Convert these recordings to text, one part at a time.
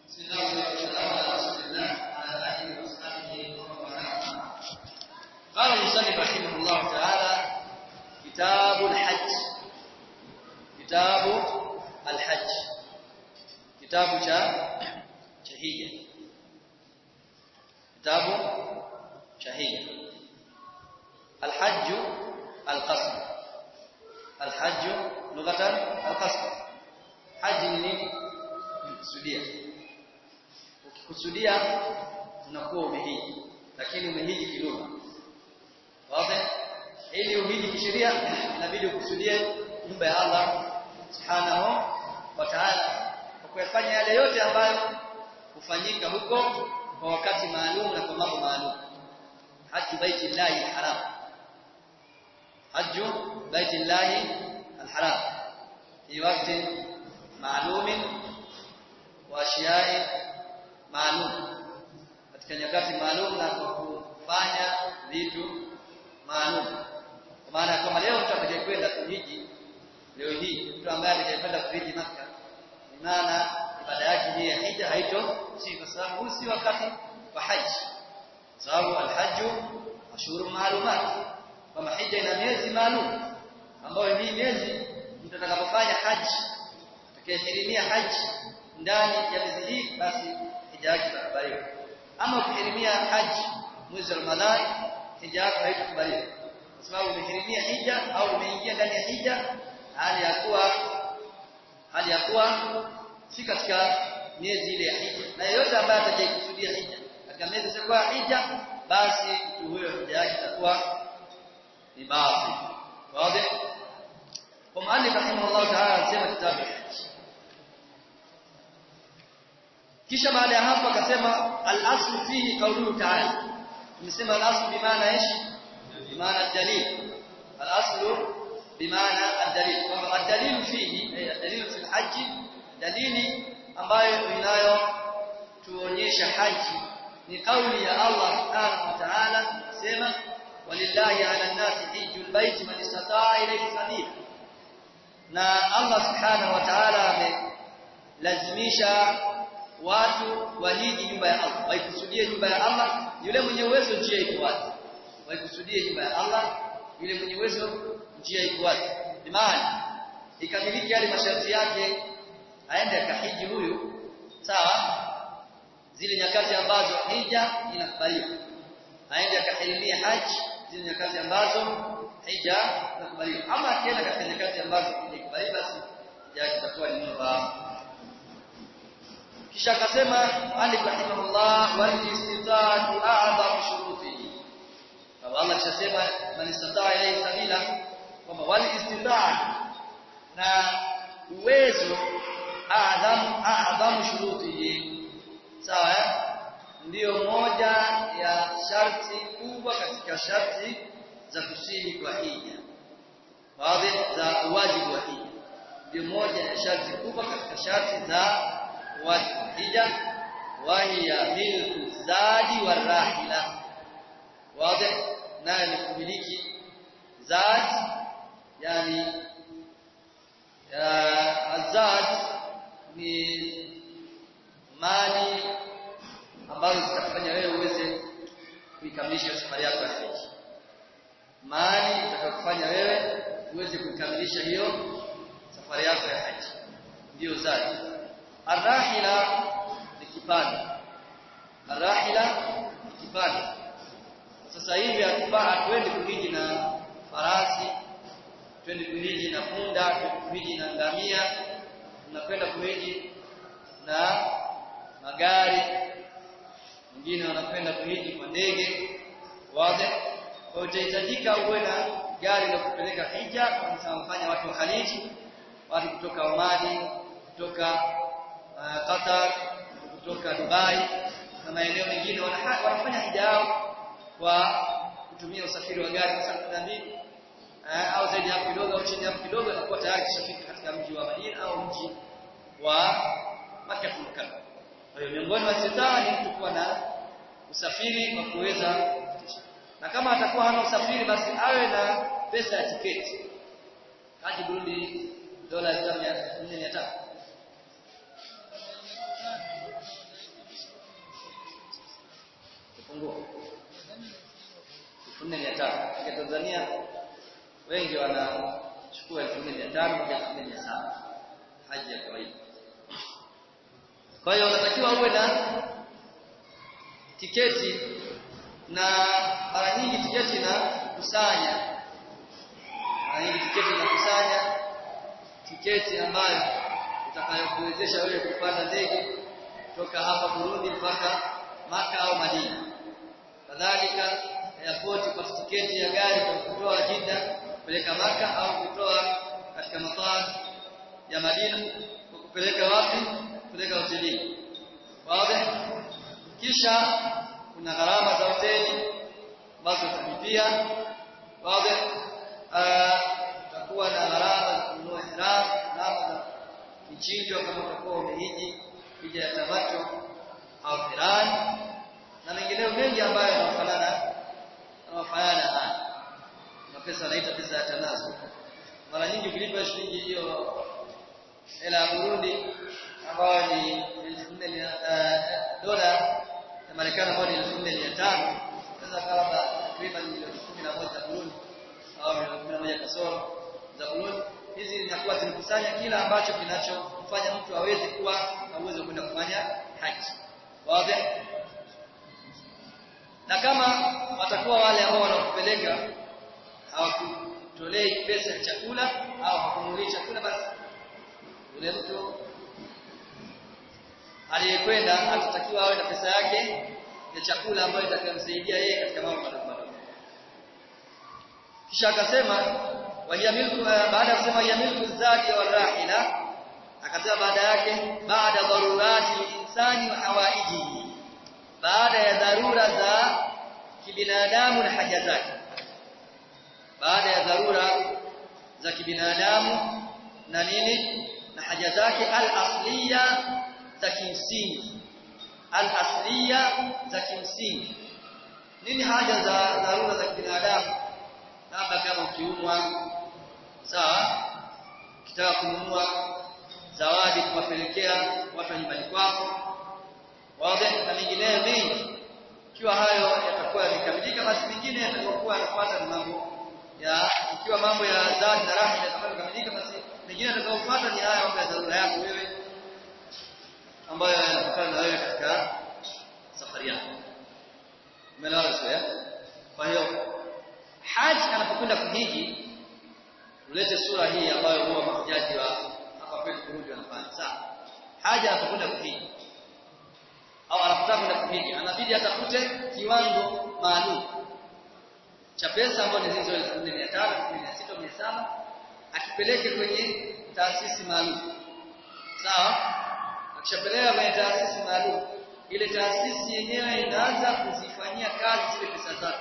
بسم الله والسلام على رسول الله وعلى اله وصحبه ومن والاه قال المصنف رحمه الله تعالى كتاب الحج كتاب الحج كتاب cha cha hija kitabu cha hija الحج القصد الحج لغة القصد حج ni nini kusudia ukikusudia unakuwa umehiji lakini umehiji kilugha wazi ili uhiji kisheria inabidi ukusudie nyumba ya Allah subhanahu wa ta'ala kwa kuyafanya yale yote ambayo hufanyika huko kwa wakati maalum na kwa mambo maalum hajju baiti llahi haram hajju baiti llahi alharam fi waqti maalum wa ashiya'i maalum katika nyakati maalum na kwa kufanya vitu maalum kwa maana kama leo mtu atakayekwenda kuhiji leo hii mtu ambaye atakayekwenda kuhiji maka ni maana ibada yake hii ya hija haito si kwa sababu huu si wakati wa haji sababu alhaju ashhuru maalumat kama hija ina miezi maalum ambayo hii miezi mtu atakapofanya haji atakayehirimia haji ndani ya miezi hii basi hija yake itakubaliwa ama ukihirimia haji mwezi wa Ramadhani hija yako haitakubaliwa kwa sababu umehirimia hija au umeingia ndani ya hija hali ya kuwa hali ya kuwa si katika miezi ile ya hija na yeyote ambaye atakayekusudia hija katika miezi isiyokuwa hija basi mtu huyo hija yake itakuwa ni baadhi wazi kwa maana rahimahullah ta'ala anasema kitabu kisha baada ya hapo akasema al-aslu fihi qawluhu ta'ala tumesema al-aslu bimaana ish bimaana dalil al-aslu bimaana ad-dalil kwamba ad-dalil fihi ay ad-dalil fi al-hajj dalili ambayo inayo tuonyesha haji ni kauli ya Allah subhanahu wa ta'ala sema walillahi 'ala an-nasi hajjul baiti man istata'a ilayhi sabila na Allah subhanahu wa ta'ala amelazimisha watu wahiji nyumba ya Allah waikusudie nyumba ya Allah yule mwenye uwezo njia iko wazi waikusudie nyumba ya Allah yule mwenye uwezo njia iko wazi imani ikamiliki yale masharti yake aende akahiji huyu sawa zile nyakati ambazo hija inakubaliwa aende akahirimia haji zile nyakati ambazo hija inakubaliwa ama akienda katika nyakati ambazo inakubaliwa basi hija yake itakuwa ni nyumba kisha akasema Ali rahimahullah wal istita'atu a'zam shurutihi kama Allah kishasema man istata'a ilayhi sabila kwamba wal istita'a na uwezo a'zam a'zam shurutihi sawa ndiyo moja ya sharti kubwa katika sharti za kusihi kwa hija baadhi za wajibu wa hija ndio moja ya sharti kubwa katika sharti za wajibu wa hija wahiya milku zadi wa rahila wazi naye ni kumiliki zadi yani azad ni mali ambazo zitakufanya wewe uweze kuikamilisha safari yako ya haji mali itakayokufanya wewe uweze kuikamilisha hiyo safari yako ya haji ndio zadi arrahila ni kipanda arrahila ni kipanda sasa hivi hatuendi kuhiji na farasi twende kuhiji na punda twende kuhiji na ngamia tunakwenda kuhiji na magari wengine wanakwenda kuhiji kwa ndege wazi kwa utahitajika uwe na gari la kupeleka hija kwa mfanya watu wa Khaliji watu kutoka Omani kutoka uh, Qatar kutoka Dubai na maeneo mengine wanafanya hija yao kwa kutumia usafiri wa gari saa 12 uh, au zaidi hapo kidogo au chini hapo kidogo anakuwa tayari kishafika katika mji wa Madina au mji wa Makkah Mukarram. Kwa hiyo miongoni mwa sitaa ni mtu kuwa na usafiri wa kuweza na kama atakuwa hana usafiri basi awe na pesa ya tiketi. Haji Burundi dola 1400 1400 kwa Tanzania wengi wanachukua 1500 mpaka 1700 haji ya kawaida kwa hiyo unatakiwa uwe na tiketi na mara nyingi tiketi na kusanya mara nyingi tiketi na kusanya tiketi ambayo itakayokuwezesha wewe kupanda ndege toka hapa Burundi mpaka Maka au Madina kadhalika airport kwa tiketi ya gari kwa kutoa Jeddah kupeleka Maka au kutoa katika mataa ya Madina kwa kupeleka wapi kupeleka hotelini wazi kisha kuna gharama za hoteli ambazo utalipia wazi utakuwa na gharama za kununua ihram gharama za michinjo kama utakuwa umehiji hija ya tamato au qiran na mengineyo mengi ambayo yanafanana yanafanana haya na pesa anaita pesa ya tanazu mara nyingi ukilipa shilingi hiyo hela ya Burundi ambayo ni dola ya Marekani ambayo ni 4500 sasa kama takriban milioni 11 za Burundi au milioni 11 kasoro za Burundi hizi zinakuwa zimekusanya kila ambacho kinachofanya mtu aweze kuwa na uwezo kwenda kufanya haji wazi na kama watakuwa wale ambao wanakupeleka hawakutolei pesa ya chakula au hawakununui chakula basi yule mtu aliyekwenda atatakiwa awe na pesa yake ya chakula ambayo itakayomsaidia yeye katika mambo madogo madogo kisha akasema wajamilku baada ya kusema yamilku zadi wa rahila akasema baada yake baada dharurati insani wa hawaijihi baada ya dharura za kibinadamu na haja zake baada ya dharura za kibinadamu na nini na haja zake al-asliya za kimsingi al-asliya za kimsingi nini haja za dharura za kibinadamu labda kama ukiumwa sawa kitaka kununua zawadi kuwapelekea watu wa nyumbani kwako wazi na mengineyo mengi ikiwa hayo yatakuwa yamekamilika basi mengine yatakuwa yanafuata na mambo ya ikiwa mambo ya zadi na rahma yatakuwa yamekamilika basi mengine yatakayofuata ni haya mambo ya dharura yako wewe ambayo yanatokana na wewe katika safari yako umeelewa sio kwa hiyo haji anapokwenda kuhiji ulete sura hii ambayo huwa mahujaji wa hapa kwetu Burundi wanafanya sawa haji anapokwenda kuhiji au anapotaka kwenda kuhiji anabidi atafute kiwango maalum cha pesa ambayo ni hizo 1500 1600 1700 akipeleke kwenye taasisi maalum sawa akishapeleka kwenye taasisi maalum ile taasisi yenyewe inaanza kuzifanyia kazi zile pesa zake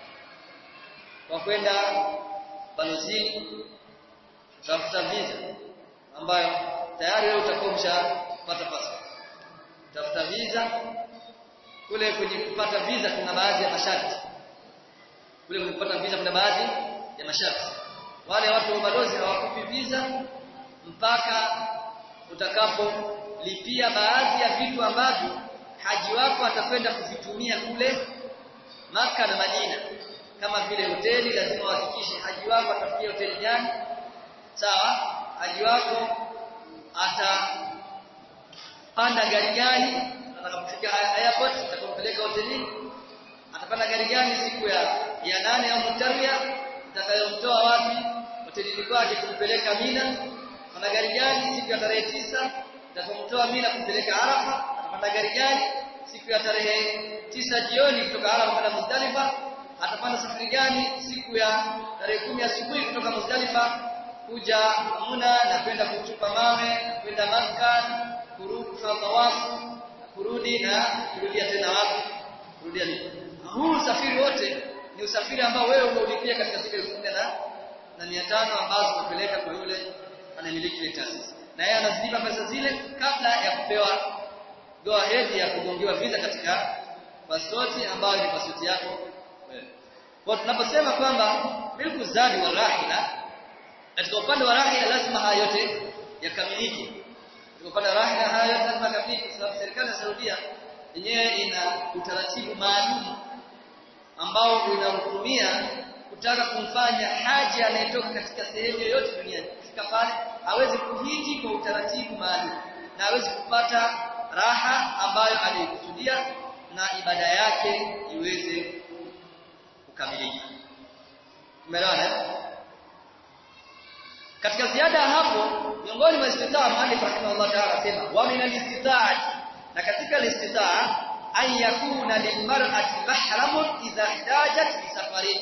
kwa kwenda balozini tafuta visa ambayo tayari wewe utakuwa umeshapata passport tafuta visa kule kwenye kupata visa kuna baadhi ya masharti kule kwenye kupata visa kuna baadhi ya masharti wale watu wa balozi hawakupi visa mpaka utakapolipia baadhi ya vitu ambavyo haji wako atakwenda kuvitumia kule maka na Madina kama vile hoteli lazima uhakikishe haji wako atafikia hoteli gani sawa haji wako atapanda gari gani atakapofika airport atakampeleka hotelini atapanda gari gani siku ya ya nane au mutarwia itakayomtoa wapi hotelini kwake kumpeleka Mina ana gari gani siku ya tarehe tisa itakayomtoa Mina kumpeleka Arafa atapanda gari gani siku ya tarehe tisa jioni kutoka Arafa kwenda Muzdalifa atapanda safari gani siku ya tarehe kumi asubuhi kutoka Muzdalifa kuja Muna na kwenda kutupa mawe kwenda Makka kurudi kufanya tawafu kurudi na kurudia tena wapi kurudia ni huu usafiri wote ni usafiri ambao wewe umeulipia katika zile elfu nne na na mia tano ambazo unapeleka kwa yule anayemiliki ile taasisi na yeye anazilipa pesa zile kabla ya kupewa go ahead ya kugongewa visa katika pasipoti ambayo ni pasipoti yako wewe kwa tunaposema kwamba milku zadi wa rahila katika upande wa rahila lazima haya yote yakamilike katika upande wa rahila haya yote lazima yakamilike kwa sababu serikali ya Saudia yenyewe ina utaratibu maalum ambao unahukumia kutaka kumfanya haji anayetoka katika sehemu yoyote duniani kufika pale hawezi kuhiji kwa utaratibu maalum na hawezi kupata raha ambayo aliyokusudia na ibada yake iweze kukamilika. Umeelewana? Katika ziada ya hapo miongoni mwa istitaa Malik rahimahullah ta'ala asema wa min al-istitaa na katika al-istitaa an yakuna lilmar'ati mahramun idha ihtajat li safarin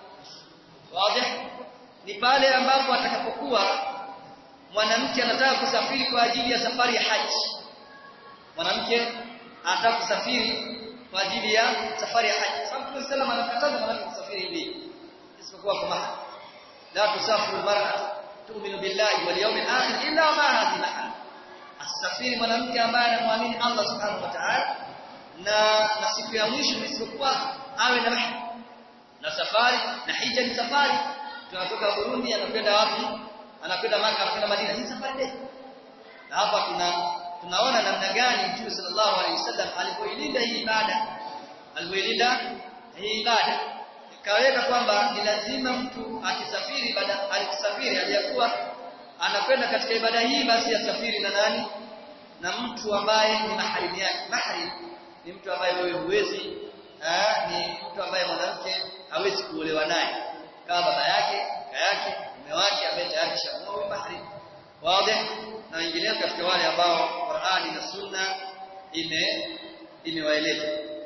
wazi ni pale ambapo atakapokuwa mwanamke anataka kusafiri kwa ajili ya safari ya haji mwanamke anataka kusafiri kwa ajili ya safari ya haji sababu Mtume sallam anakataza mwanamke kusafiri hivi isipokuwa kwa mahali la tusafiru almar'atu tu'minu billahi wal yawmil akhir illa ma hadhi mahal asafiri mwanamke ambaye anamwamini Allah subhanahu wa ta'ala na na siku ya mwisho isipokuwa awe na mahali na safari na hija ni safari tunatoka Burundi anakwenda wapi anakwenda Maka anakwenda Madina ni safari ndefu na hapa tuna tunaona namna gani Mtume sallallahu alaihi wasallam alipoilinda hii ibada alipoilinda hii ibada ikaweka kwamba ni lazima mtu akisafiri baada alikisafiri aliyakuwa anakwenda katika ibada hii basi asafiri na nani na mtu ambaye ni maharimu yake mahrim ni mtu ambaye wewe huwezi ni mtu ambaye mwanamke hawezi kuolewa naye kama baba yake kaka yake mume wake ambaye tayari shamuoa mahrim wazi na wengineo katika wale ambao Qur'ani na Sunna ime imewaeleza.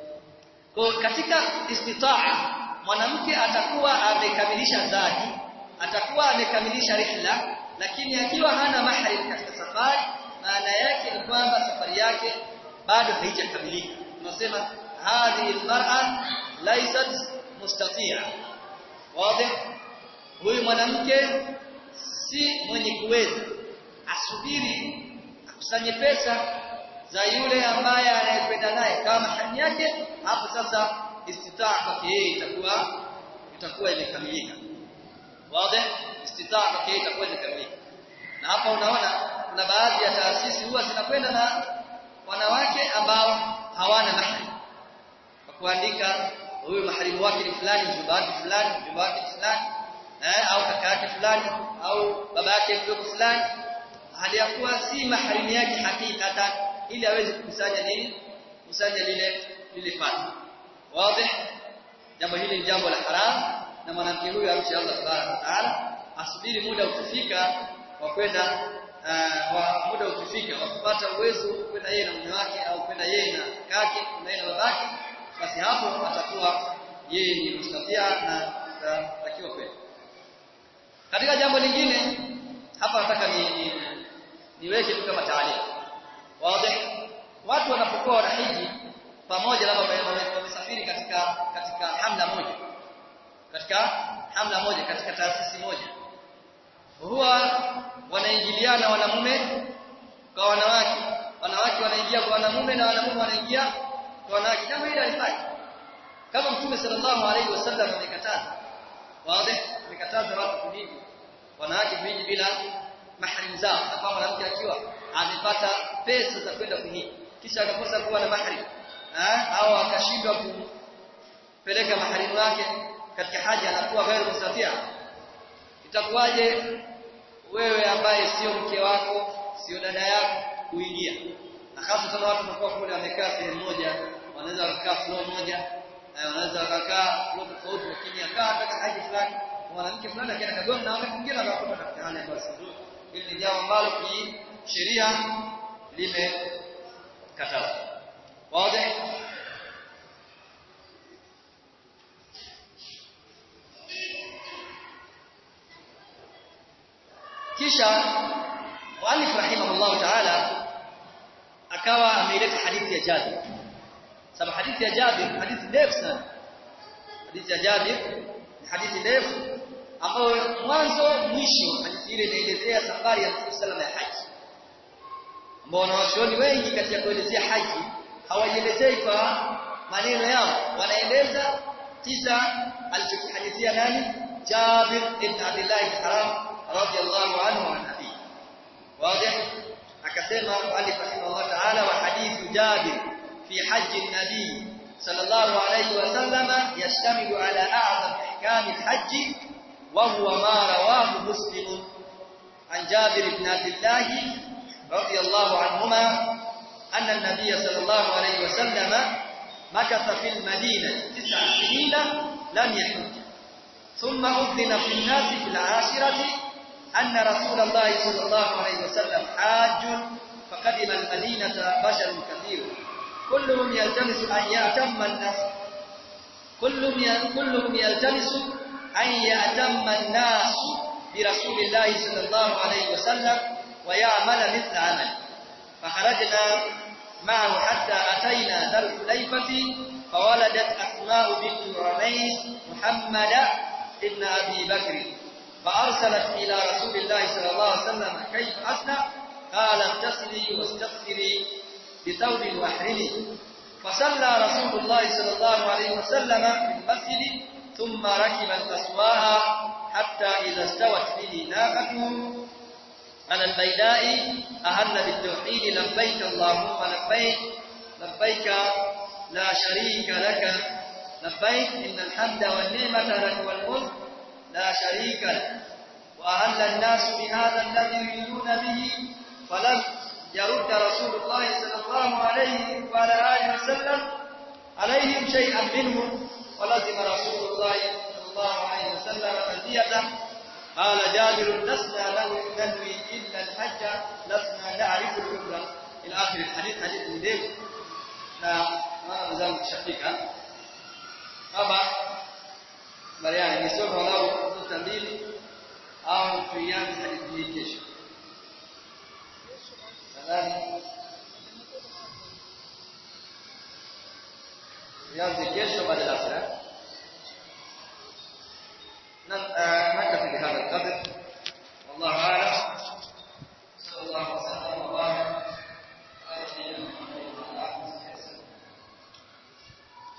Kwa katika istitaa mwanamke atakuwa amekamilisha zadi, atakuwa amekamilisha rihla, lakini akiwa hana mahrim katika safari, maana yake ni kwamba safari yake bado haijakamilika. Tunasema hadhihi almar'a laysat mustati'a. Wazi? Huyu mwanamke si mwenye kuweza asubiri akusanye pesa za yule ambaye anayekwenda naye kama mahali yake hapo sasa istitaa kwake yeye itakuwa itakuwa imekamilika wazi istitaa kwake yeye itakuwa imekamilika na hapa unaona kuna baadhi ya taasisi huwa zinakwenda na wanawake ambao hawana mahali kwa kuandika huyu maharimu wake ni fulani mjomba wake fulani mjomba wake fulani eh, au kaka yake fulani au baba yake mdogo fulani hali ya kuwa si maharimu yake hakikatan ili aweze kukusanya nini kusanya lile lile fadhila wazi jambo hili ni jambo la haram na mwanamke huyu amshi Allah subhanahu wa ta'ala asubiri muda ukifika wa kwenda uh, wa muda ukifika wa kupata uwezo kwenda yeye na mume wake au kwenda yeye na kake na yeye na babake basi hapo atakuwa yeye ni mustafia na atakiwa kwenda katika jambo lingine hapa nataka ni, ni niweke tu kama taarifa wazi watu wanapokuwa wanahiji pamoja labda wamesafiri katika katika hamla moja katika hamla moja katika taasisi moja huwa wanaingiliana wanamume kwa wanawake wanawake wanaingia kwa wanamume na wanamume wanaingia kwa wanawake jambo hili halifai kama mtume sallallahu alaihi wasallam amekataza wazi amekataza watu kuhiji wanawake kuhiji bila mahrim zao na kama mwanamke akiwa amepata pesa za kwenda kuhiji kisha akakosa kuwa na mahrim au akashindwa kupeleka maharimu wake katika haja anakuwa ghairu mustafia itakuwaje wewe ambaye sio mke wako sio dada yako kuingia na hasa sana watu wanakuwa kule wamekaa sehemu moja wanaweza kukaa floor moja wanaweza wakakaa floor tofauti lakini akaa katika haja fulani mwanamke fulani akienda kagoma na wakati mwingine anakuwa katika hali ambayo si nzuri hili ni jambo ambalo kisheria limekatazwa واضح kisha muallif rahimahullah ta'ala akawa ameileta hadithi ya Jabir sababu hadithi ya Jabir hadithi ndefu sana hadithi ya Jabir ni hadithi ndefu ambayo mwanzo mwisho hadithi ile inaelezea safari ya Mtume sallallahu alaihi wasallam ya haji ambao wanawachuoni wengi katika kuelezea haji hawaielezei kwa maneno yao wanaeleza kisa alichokihadithia nani Jabir ibn Abdullah al-Haram radiyallahu anhu wa nabi wazi akasema alif rahimahullah ta'ala wa hadithu Jabir fi haji nabi صلى الله عليه وسلم يشتمل على أعظم أحكام الحج وهو ما رواه مسلم عن جابر بن عبد الله رضي الله عنهما أن النبي صلى الله عليه وسلم مكث في المدينة تسع سنين لم يحج ثم أذن في الناس في العاشرة أن رسول الله صلى الله عليه وسلم حاج فقدم المدينة بشر كثير كلهم يلتمس أن يأتم الناس كلهم كلهم يلتمس أن يأتم الناس برسول الله صلى الله عليه وسلم ويعمل مثل عمل فخرجنا معه حتى أتينا ذا الحليفة فولدت أسماء بنت رميس محمد ابن أبي بكر فأرسلت إلى رسول الله صلى الله عليه وسلم كيف أصنع قال اغتسلي واستغفري بثوب واحرمي فصلى رسول الله صلى الله عليه وسلم في المسجد ثم ركب القصواء حتى إذا استوت به ناقته على البيداء أهل بالتوحيد لبيك اللهم لبيك لبيك لا شريك لك لبيك إن الحمد والنعمة لك والملك لا شريك لك وأهل الناس بهذا الذي يريدون به فلم يرد رسول الله صلى الله عليه وعلى آله وسلم عليهم شيئا منه ولزم رسول الله صلى الله عليه وسلم تلبيته قال جابر لسنا له ننوي إلا الحج لسنا نعرف العمرة إلى آخر الحديث حديث مدير na maana mzangu kishafika hapa bariani nisome walau nukta mbili au tuianze hadithi hii kesho nadhani tuianze kesho baada ya asra na